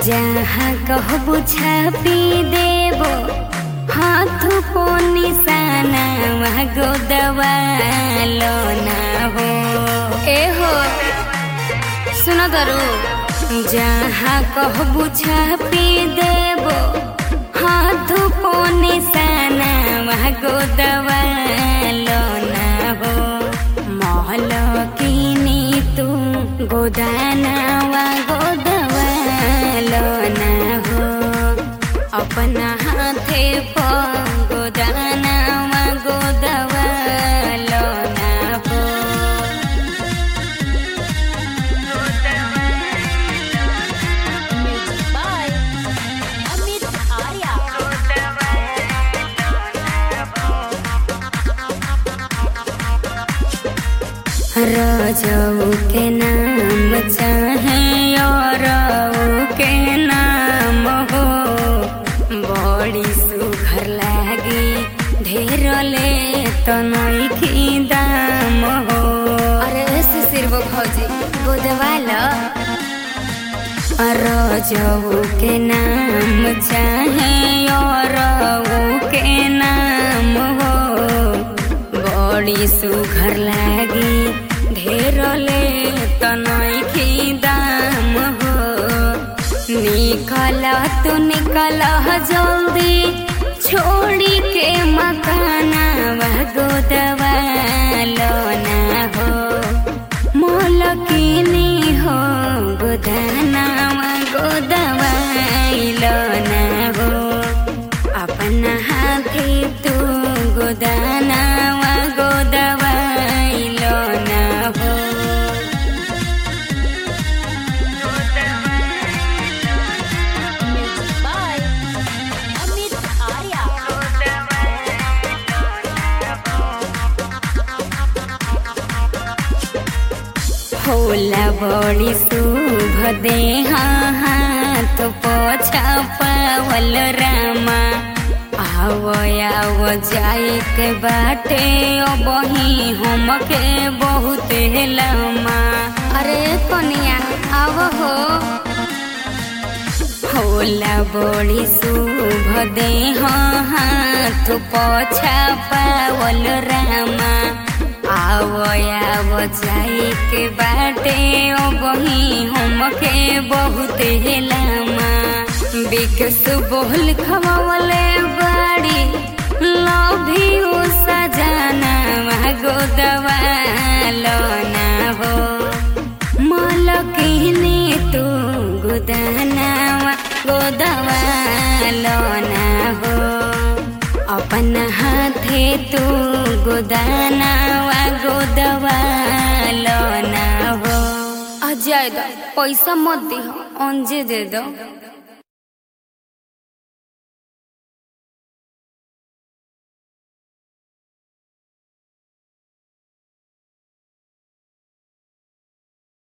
जहाँ कहबो छापी देबो हाथ को निशाना गो दवालो ना हो ए हो सुनो दरू जहाँ कहबो छापी देबो हाथ को निशाना गो दवालो ना हो महल किनी तू गोदाना वा गोदवालो ना हो अपना हाथे प गोदाना वा गोदवालो ना हो Music by Amit Arya. रजऊ के नाम चाहे और के नाम हो बड़ी सुघर लागी ढेर ले तो नईखी दाम हो अरे सिर वो भौजी गोदवाला रजऊ के नाम चाहे और के नाम हो बड़ी सुघर लागी ढेर ले तो नईखी दाम हो निकल तू निकल जल्दी छोड़ी के मकाना वह गोदवालो ना हो मोलकिनी हो गोदाना गोदवाइलो ना हो अपना हाथे तू गोदाना गोदवाइलो ना हो Music by Amit Arya. होला बड़ी शुभ देह हाथ पोछा पावल रामा आव आव जाए के बाटे बही हमके बहुत लमा अरे कनिया आव हो होला बड़ी शुभ देह हाथ पोछा पावल रामा आव आव जाए के बाटे ओ बही हमके बहुत लामा बिकस बोल खवावले बाड़ी लभी ओ सजाना गो दवालो ना हो मलकिनी तू गोदानावा गोदवालो ना हो अपन हाथे तू गोदानावा गोदवालो ना हो आ जाए दो पैसा मत दी अंजे दे दो